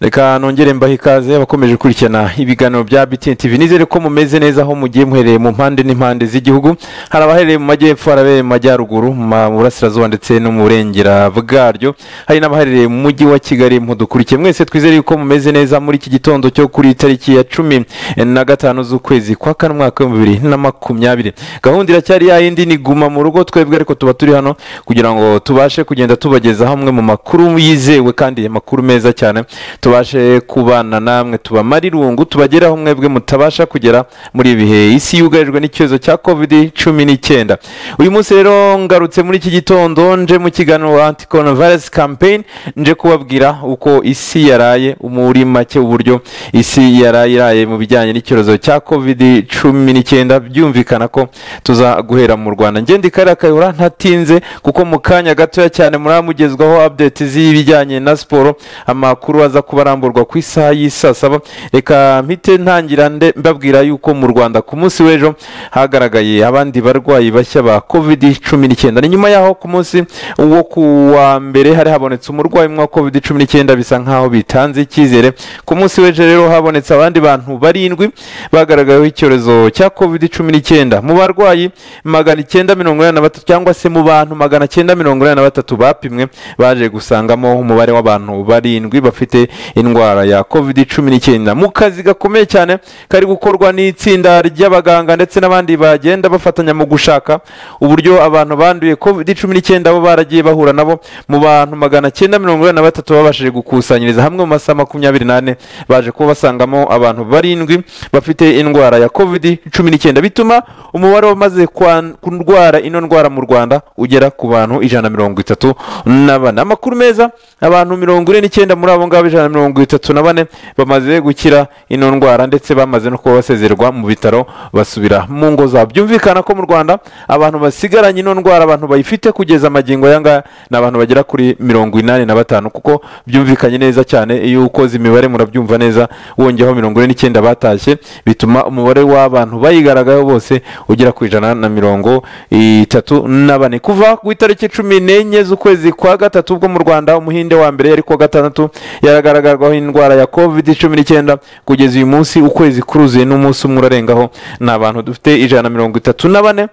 reka nongere mbahe ikaze abakomeje gukurikirana ibiganiro bya BTN TV nizere ko mumeze neza aho mugiye muhereye mu mpande n'impande z'igihugu hari abahereye mu majyepfo hari abahereye mu majyaruguru mu burasirazuba ndetse no mu burengera bwaryo hari n'abaherereye mu mujyi wa kigali mudukurikiye mwese twizere yuko mumeze neza muri iki gitondo cyo kuri iyi tariki ya cumi na gatanu z'ukwezi kwa kane umwaka w'ibihumbi bibiri na makumyabiri gahunda iracyari ya yindi ni guma mu rugo twebwe ariko tuba turi hano kugira ngo tubashe kugenda tubageza hamwe mu makuru yizewe kandi amakuru meza cyane tubashe kubana namwe tubamare irungu tubageraho mwebwe mutabasha kugera muri ibi bihe isi yugarijwe n'ikibazo cya covid cumi n'icyenda uyu munsi rero ngarutse muri iki gitondo nje mu kiganiro anti coronavirus campaign nje kubabwira uko isi yaraye muri make uburyo isi yaraye iraye mu bijyanye n'icyorezo cya covid cumi n'icyenda byumvikana ko tuza guhera mu rwanda ngende ikarere kayihura ntatinze kuko mu kanya gatoya cyane muramugezwaho update z'ibijyanye na siporo amakuru aza kuba aramburwa ku isaha y'isaa saba reka mpite ntangira nde- mbabwira yuko mu rwanda ku munsi w'ejo hagaragaye abandi barwayi bashya ba covid cumi n'icyenda ni nyuma yaho ku munsi wo ku wa mbere hari habonetse umurwayi umwe wa covid cumi n'icyenda bisa nkaho bitanze icyizere ku munsi w'ejo rero habonetse abandi bantu barindwi bagaragayeho icyorezo cya covid cumi n'icyenda mu barwayi magana icyenda mirongo inani na batatu cyangwa se mu bantu magana cyenda mirongo inani na batatu bapimwe baje gusangamo umubare w'abantu barindwi bafite indwara ya covid cumi n'icyenda mu kazi gakomeye cyane kari gukorwa n'itsinda ry'abaganga ndetse n'abandi bagenda bafatanya mu gushaka uburyo abantu banduye covid cumi n'icyenda bo baragiye bahura nabo mu bantu magana cyenda mirongo inani na batatu babashije gukusanyiriza hamwe mu masaha makumyabiri n'ane baje kuba basangamo abantu barindwi bafite indwara ya covid cumi n'icyenda bituma umubare wamaze kurwara ino ndwara mu rwanda ugera ku bantu ijana na mirongo itatu na bane amakuru meza abantu mirongo ine n'icyenda muri abo ngabo ijana na mirongo itatu na bane bamaze gukira ino ndwara ndetse bamaze no kuba basezerwa mu bitaro basubira mu ngo zabo byumvikana ko mu rwanda abantu basigaranye ino ndwara abantu bayifite kugeza amagingo aya ngaya ni abantu bagera kuri mirongo inani na batanu kuko byumvikanye neza cyane iyo ukoze imibare murabyumva neza wongeyeho mirongo ine n'icyenda batashye bituma umubare w'abantu bayigaragayeho bose ugera ku ijana na mirongo itatu na bane kuva ku itariki cumi n'enye z'ukwezi kwa gatatu ubwo mu rwanda umuhinde wa mbere yari kuwa gatandatu yaragaragarwaho indwara ya covid cumi n'icyenda kugeza uyu munsi ukwezi kuruzuye n'umunsi umwe urarengaho ni abantu dufite ijana na mirongo itatu na bane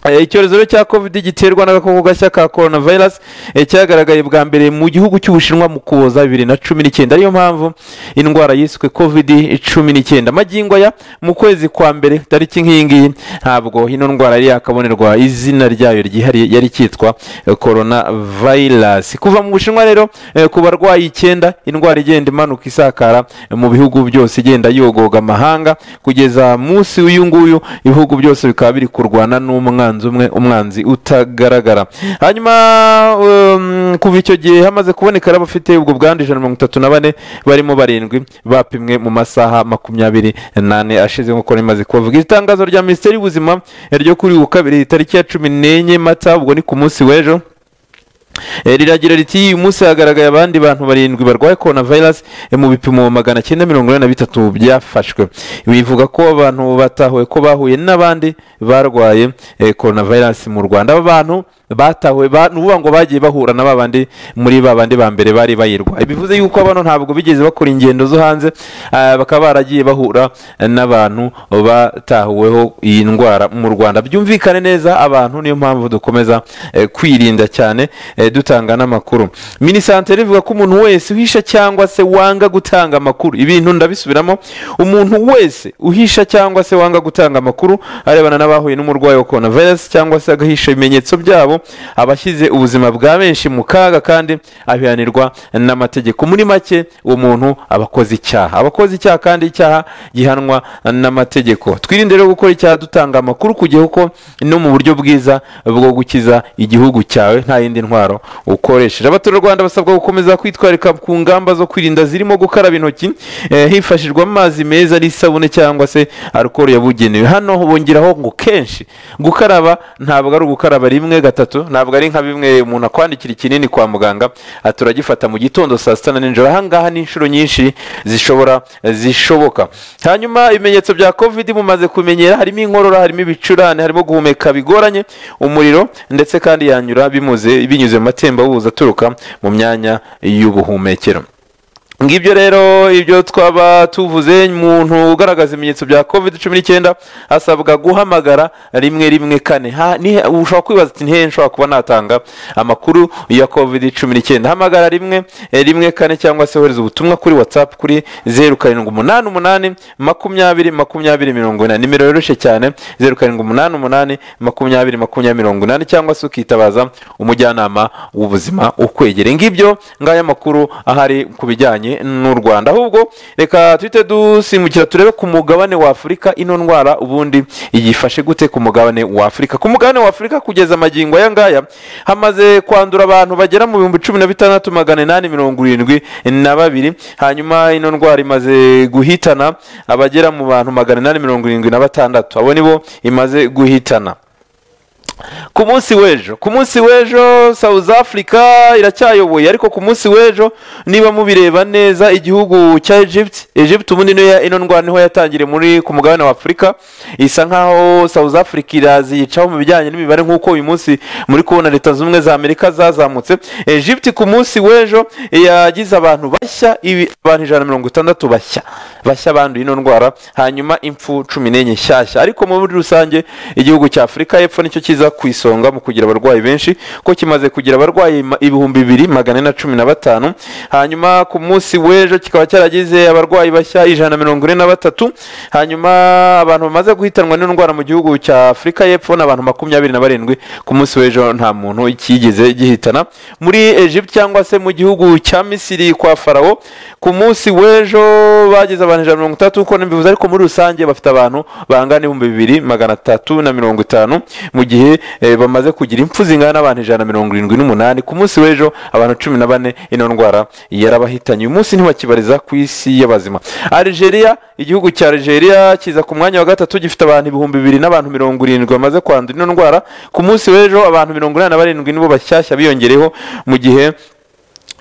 Eh, icyorezo rero cya covid giterwa n'agakoko gashya ka coronavirus eh, cyagaragaye bwa mbere mu gihugu cy'ubushinwa mu kuboza bibiri na cumi n'icyenda ariyo mpamvu indwara yiswe covid cumi n'icyenda magingo ya mu kwezi kwa mbere tariki nk'iyi ngiyi ntabwo ino ndwara yari yakabonerwa izina ryayo ryihariye yari cyitwa eh, coronavirus kuva mu bushinwa rero eh, ku barwayi icyenda indwara igenda imanuka isakara eh, mu bihugu byose igenda yogoga amahanga kugeza munsi w'uyu nguyu ibihugu byose bikaba biri kurwana n'umwana umwanzi umwe umwanzi utagaragara hanyuma um, kuva icyo gihe hamaze kuboneka abafite ubwo bwandu ijana na mirongo itatu na bane barimo barindwi bapimwe mu masaha makumyabiri n'ane ashize nk'uko rimaze kubavuga Iri tangazo rya minisiteri y'ubuzima ryo kuri uyu wa kabiri tariki ya cumi n'enye mata ubwo ni ku munsi w'ejo Eh, riragira riti uyu munsi hagaragaye abandi bantu barindwi barwaye coronavirus eh, mu bipimo magana cyenda mirongo inani na bitatu byafashwe bivuga ko abantu batahuwe ko bahuye n'abandi barwaye eh, coronavirus mu rwanda aba bantu batahuwe ba- ni ukuvuga ngo bagiye bahura na babandi muri babandi ba mbere bari bayirwaye bivuze yuko bano ntabwo bigeze bakora ingendo zo hanze ah, bakaba baragiye bahura n'abantu batahuweho iyi ndwara mu rwanda byumvikane neza abantu niyo mpamvu dukomeza eh, kwirinda cyane eh, dutanga n'amakuru minisantere ivuga ko umuntu wese uhisha cyangwa se wanga gutanga amakuru ibintu ndabisubiramo umuntu wese uhisha cyangwa se wanga gutanga amakuru arebana n'abahuye n'umurwayi wa coronavirus cyangwa se agahisha ibimenyetso byabo aba ashyize ubuzima bwa benshi mu kaga kandi abihanirwa n'amategeko muri make uwo muntu aba akoze icyaha aba akoze icyaha kandi icyaha gihanwa n'amategeko twirinde rero gukora icyaha dutanga amakuru kugeza uko no mu buryo bwiza bwo gukiza igihugu cyawe nta yindi ntwaro ukoresheje abaturarwanda basabwa gukomeza kwitwararika ku ngamba zo kwirinda zirimo gukaraba intoki eh, hifashishwa amazi meza n'isabune cyangwa se alukoro yabugenewe hano bongeraho ngo kenshi gukaraba ntabwo ari ugukaraba rimwe gatatu ntabwo ari nka bimwe umuntu akwandikira ikinini kwa muganga ati turagifata mu gitondo saa sita na nijoro ahangaha ni inshuro nyinshi zishobora zishoboka hanyuma ibimenyetso bya covid mumaze kumenyera harimo inkorora harimo ibicurane harimo guhumeka bigoranye umuriro ndetse kandi yanyura bimuze binyuze mu matembabuzi aturuka mu myanya y'ubuhumekero ngibyo rero ibyo twaba tuvuze umuntu ugaragaza ibimenyetso bya covid cumi n'icyenda asabwa guhamagara rimwe rimwe kane Ha- ni- ushobora kwibaza ati ntihe nshobora kuba natanga amakuru ya covid cumi n'icyenda hamagara rimwe eh, rimwe kane cyangwa se wohereza ubutumwa kuri whatsapp kuri zeru karindwi umunani umunani makumyabiri makumyabiri mirongo ine nimero yoroshye cyane zeru karindwi umunani umunani makumyabiri makumyabiri mirongo inani cyangwa se ukitabaza umujyanama w'ubuzima ukwegereye ngibyo ngaya makuru ahari ku bijyanye n'u rwanda ahubwo reka tuhite dusimbukira turebe ku mugabane wa afurika ino ndwara ubundi yifashe gute ku mugabane wa afurika ku mugabane wa afurika kugeza amagingo aya ngaya hamaze kwandura abantu bagera mu bihumbi cumi na bitandatu magana inani mirongo irindwi na babiri hanyuma ino ndwara imaze guhitana abagera mu bantu magana inani mirongo irindwi na batandatu abo nibo imaze guhitana ku munsi w'ejo ku munsi w'ejo south africa iracyayoboye ariko ku munsi w'ejo niba mubireba neza igihugu cya egypt egypt ubundi niyo ya- ino ndwara niho yatangiriye muri ku mugabane wa afurika isa nkaho south africa irazi yicaho mu bijyanye n'imibare nk'uko uyu munsi muri kubona leta zunze ubumwe za amerika zazamutse egypt ku munsi w'ejo yagize abantu bashya ibi- abantu ijana na mirongo itandatu bashya bashya banduye ino ndwara hanyuma impfu cumi n'enye nshyashya ariko muri rusange igihugu cya afurika y'epfo nicyo kiza ku isonga mu kugira abarwayi benshi ko kimaze kugira abarwayi ma- ibihumbi bibiri magana ane na cumi na batanu hanyuma ku munsi w'ejo kikaba cyaragize abarwayi bashya ijana na mirongo ine na batatu hanyuma abantu bamaze guhitanwa n'indwara mu gihugu cya afurika y'epfo ni abantu makumyabiri na barindwi ku munsi w'ejo nta muntu kigeze gihitana muri egypt cyangwa se mu gihugu cya misiri kwa farawo ku munsi w'ejo bagize abantu ijana na mirongo itandatu uko mbivuze ariko muri rusange bafite abantu bangana ibihumbi bibiri magana atatu na mirongo itanu mu gihe eh, bamaze kugira impfu zingana n'abantu ijana na mirongo irindwi n'umunani ku munsi w'ejo abantu cumi na bane ino ndwara yarabahitanye uyu munsi ntibakibariza ku isi y'abazima algeria igihugu cya algeria kiza ku mwanya wa gatatu gifite abantu ibihumbi bibiri n'abantu mirongo irindwi bamaze kwandura ino ndwara ku munsi w'ejo abantu mirongo inani na barindwi nibo bashyashya biyongereyeho mu gihe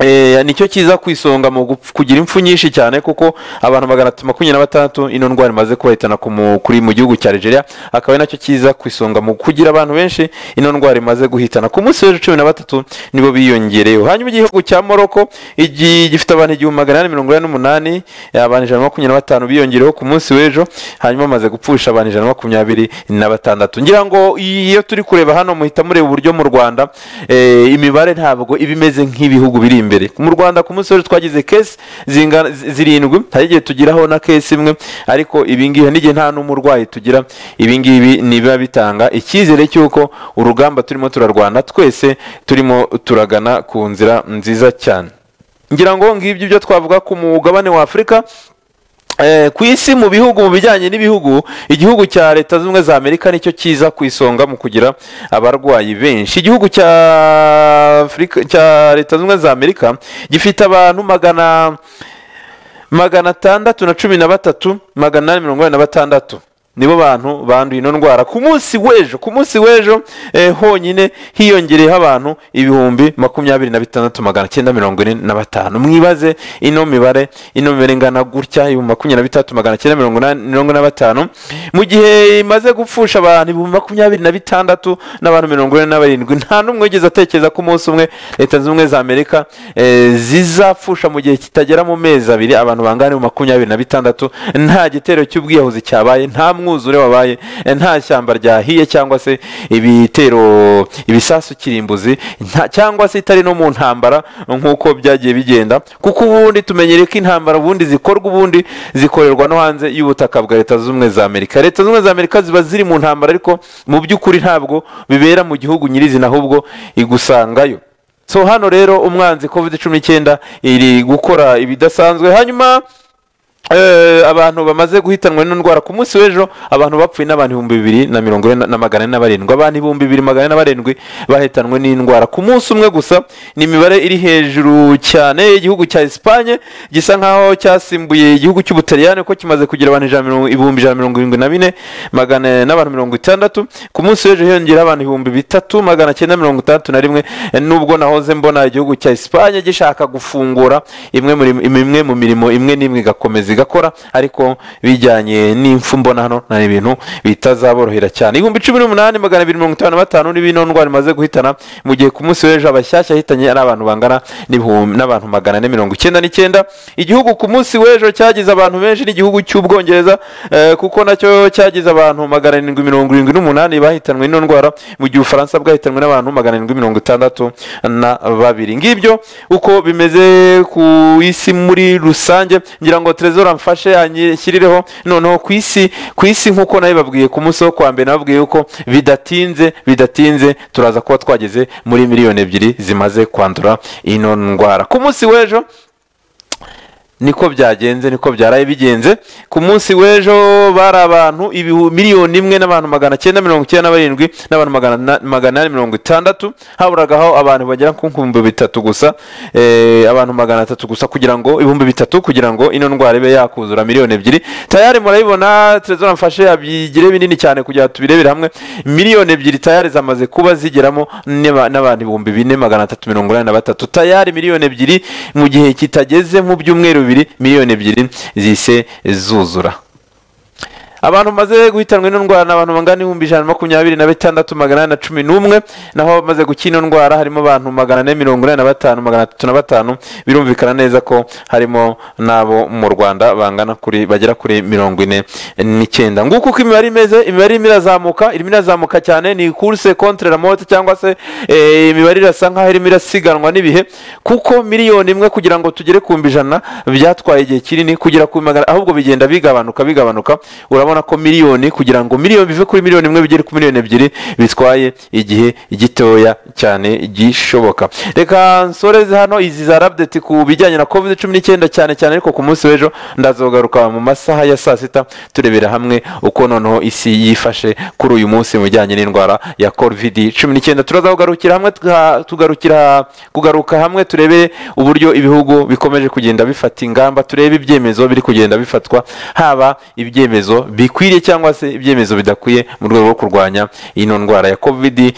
Eh, nicyo kiza ku isonga mu gupf- kugira impfu nyinshi cyane kuko abantu magana atatu makumyabiri na batandatu ino ndwara imaze kubahitana ku mu- kuri mu gihugu cya Nigeria akaba ari nacyo kiza ku isonga mu kugira abantu benshi ino ndwara imaze guhitana ku munsi w'ejo cumi na batatu nibo biyongereyeho hanyuma igihugu cya Morocco igi- gifite abantu igihumbi magana ane mirongo ine n'umunani eh, abantu ijana na makumyabiri na batanu biyongereyeho ku munsi w'ejo hanyuma bamaze gupfusha abantu ijana na makumyabiri na batandatu ngira ngo iyo turi kureba hano muhita mureba uburyo mu Rwanda eh, imibare ntabwo iba imeze nk'ibihugu biri imbere mu Rwanda ku munsi w'ejo twagize kesi zingana- zi- zirindwi hari igihe tugiraho na kesi imwe ariko ibingibi n'igihe nta n'umurwayi tugira ibingibi nibiba bitanga icyizere cy'uko urugamba turimo turarwana twese turimo turagana ku nzira nziza cyane ngira ngo ngibyo ibyo twavuga ku mugabane wa afurika Eh, ku isi mu bihugu mu bijyanye n'ibihugu igihugu cya leta zunze ubumwe za amerika nicyo kiza ku isonga mu kugira abarwayi benshi igihugu cya afurika cya leta zunze ubumwe za amerika gifite abantu magana magana atandatu na cumi na batatu magana inani mirongo inani na batandatu nibo bantu banduye ino ndwara ku munsi w'ejo ku munsi w'ejo eh, honyine hiyongereyeho abantu ibihumbi makumyabiri na bitandatu magana cyenda mirongo ine na batanu mwibaze ino mibare ino mibare ingana gutya ibihumbi makumyabiri na bitandatu magana cyenda mirongo inani- mirongo ine na batanu mu gihe imaze gupfusha abantu ibihumbi makumyabiri na bitandatu n'abantu mirongo ine na barindwi nta n'umwe wigeze atekereza ko umunsi umwe leta zunze ubumwe za amerika eh, zizapfusha mu gihe kitagera mu mezi abiri abantu bangana mu makumyabiri na bitandatu nta gitero cy'ubwiyahuzi cyabaye nta mwuzure wabaye eh, nta shyamba ryahiye cyangwa se ibitero ibisasu kirimbuzi nta- cyangwa se itari no mu ntambara nk'uko byagiye bigenda kuko ubundi tumenyereye ko intambara ubundi zikorwa ubundi zikorerwa no hanze y'ubutaka bwa leta zunze ubumwe za amerika leta zunze ubumwe za amerika ziba ziri mu ntambara ariko mu by'ukuri ntabwo bibera mu gihugu nyirizina ahubwo igusangayo so hano rero umwanzi covid cumi n'icyenda iri gukora ibidasanzwe hanyuma eh, abantu bamaze guhitanwa n'indwara ku munsi w'ejo abantu bapfuye n'abantu ibihumbi bibiri na mirongo ine na- na magana ane na barindwi abantu ibihumbi bibiri magana ane na barindwi bahitanwe n'indwara ku munsi umwe gusa ni imibare iri hejuru cyane igihugu cya esipanye gisa nkaho cyasimbuye igihugu cy'ubutaliyani ko kimaze kugira abantu ijana na mirongo- ibihumbi ijana na mirongo irindwi na bine magana ane n'abantu mirongo itandatu ku munsi w'ejo hiyongeraho abantu ibihumbi bitatu magana cyenda mirongo itandatu na rimwe eh, nubwo nahoze mbona igihugu cya esipanye gishaka gufungura imwe muri imwe mu mirimo imwe n'imwe igakomeza igakora ariko bijyanye n'impfu mbona hano ni ibintu bitazaborohera cyane ibihumbi cumi n'umunani magana abiri mirongo itanu na batanu ni bino ndwara imaze guhitana mu gihe ku munsi w'ejo abashyashya ahitanye ari abantu bangana n'ibihumbi- n'abantu magana ane mirongo icyenda n'icyenda igihugu ku munsi w'ejo cyagize abantu benshi n'igihugu cy'ubwongereza eh, kuko nacyo cyagize abantu magana arindwi mirongo irindwi n'umunani bahitanwe n'ino ndwara mu gihe ubufaransa bwahitanwe n'abantu magana arindwi mirongo itandatu na babiri ngibyo uko bimeze ku isi muri rusange ngira ngo Trezor amfashe anyishyirireho noneho ku isi ku isi nk'uko nayo babwiye ku munsi wo kwa mbere nababwiye ko bidatinze bidatinze turaza kuba twageze muri miliyoni ebyiri zimaze kwandura ino ndwara ku munsi w'ejo niko byagenze niko byaraye bigenze ku munsi w'ejo bari abantu ibihu- miliyoni imwe n'abantu magana cyenda mirongo icyenda na barindwi n'abantu magana na- magana ane mirongo itandatu haburagaho abantu bagera ku bihumbi bitatu gusa eh, abantu magana atatu gusa kugira ngo ibihumbi bitatu kugira ngo ino ndwara ibe yakuzura miliyoni ebyiri tayari murayibona terezora mfashe abigire binini cyane kugira ngo tubirebere hamwe miliyoni ebyiri tayari zamaze kuba zigeramo n'aba- n'abantu ibihumbi bine magana atatu mirongo inani na batatu tayari miliyoni ebyiri mu gihe kitageze mu byumweru bibiri miliyoni ebyiri zise zuzura abantu bamaze guhitanwa ino ndwara ni abantu bangana n'ibihumbi ijana na makumyabiri na bitandatu magana ane na cumi n'umwe naho abamaze gukira ino ndwara harimo abantu magana ane mirongo inani na batanu magana atatu na batanu birumvikana neza ko harimo n'abo mu rwanda bangana kuri bagera kuri mirongo ine n'icyenda nguko uko imibare imeze imibare irimo irazamuka irimo irazamuka cyane ni kurse contre la mote cyangwa se eh, imibare irasa nkaho irimo irasiganwa n'ibihe kuko miliyoni imwe kugira ngo tugere ku mbi ijana byatwaye igihe kinini kugera ku magana ahubwo bigenda bigabanuka bigabanuka urabona ko miliyoni kugira ngo miliyoni bive kuri miliyoni imwe bigere ku miliyoni ebyiri bitwaye igihe gitoya cyane gishoboka reka nsoreze hano izi za rabudeti ku bijyanye na covid cumi n'icyenda cyane cyane ariko ku munsi w'ejo ndazogaruka mu masaha ya saa sita turebera hamwe uko noneho isi yifashe kuri uyu munsi mu bijyanye n'indwara ya covid cumi n'icyenda turaza kugarukira hamwe tuga- tugarukira kugaruka hamwe turebe uburyo ibihugu bikomeje kugenda bifata ingamba turebe ibyemezo biri kugenda bifatwa haba ibyemezo bikwiriye cyangwa se ibyemezo bidakwiye mu rwego rwo kurwanya ino ndwara ya covid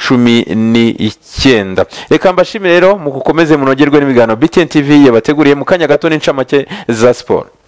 cumi n'icyenda reka mbashimire rero mukomeze munogerwe n'ibiganiro btn tv yabateguriye mu kanya gato n'incamake za siporo